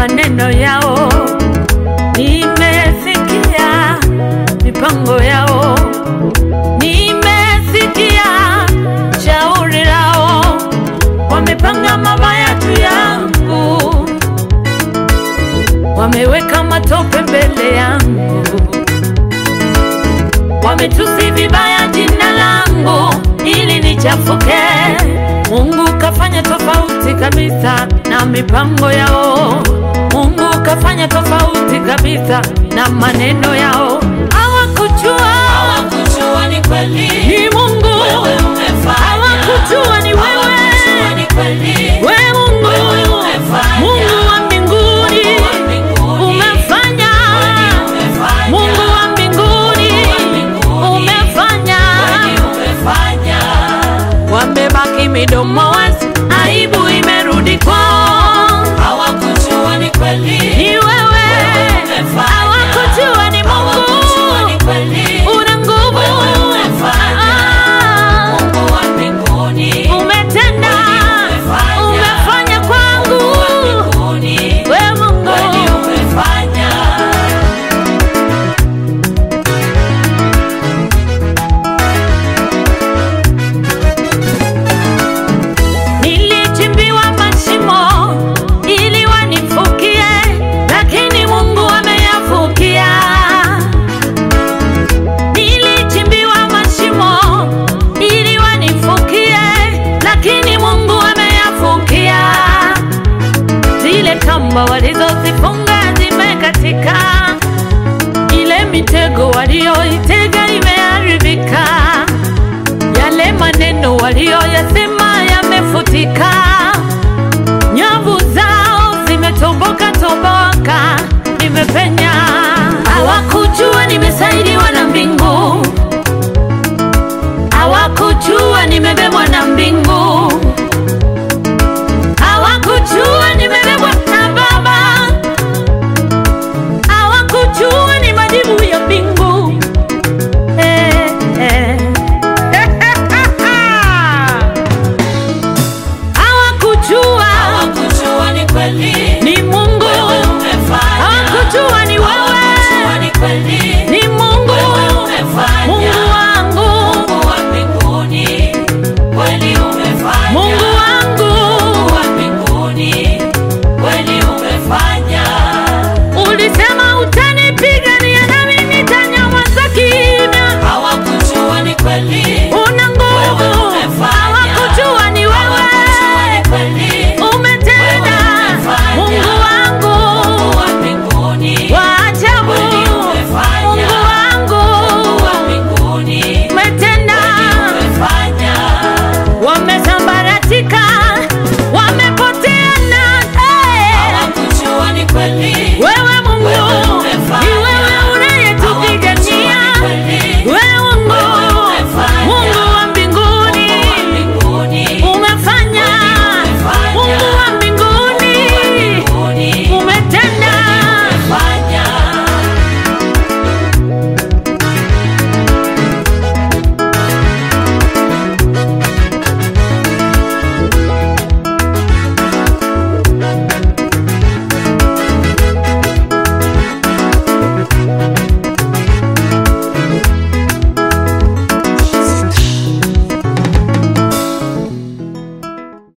maneno yao, nimesikia mipango yao, nimesikia shauri lao, wamepanga mabaya juu yangu, wameweka matope mbele yangu, wametusi vibaya jina langu ili nichafuke. Mungu kafanya tofauti kabisa na mipango yao. Mungu kafanya tofauti kabisa na maneno yao. Hawakujua Hawakujua ni kweli ni Mungu, wewe umefanya. hawakujua ni wewe, Hawakujua ni kweli we Mungu, Wewe umefanya. Mungu wa mbinguni, Mungu wa mbinguni. umefanya Kweli umefanya. Mungu wa mbinguni, Mungu wa mbinguni. umefanya Kweli umefanya. wamebaki midomo wazi, aibu imerudi kwao. Hawakujua ni kweli Ni wewe, umefanya. hawakujua ni Hawakujua Mungu, ni kweli una nguvu, Wewe umefanya. Ah, Mungu wa mbinguni umetenda, umefanya. umefanya kwangu, Mungu wa mbinguni we Mungu, Kweli umefanya. nilichimbiwa mashimo ili wanifukie, lakini Mungu ameyafukia. Nilichimbiwa mashimo ili wanifukie, lakini Mungu ameyafukia. Zile kamba walizozifunga zimekatika, ile mitego walioitega imeharibika, yale maneno walioyasema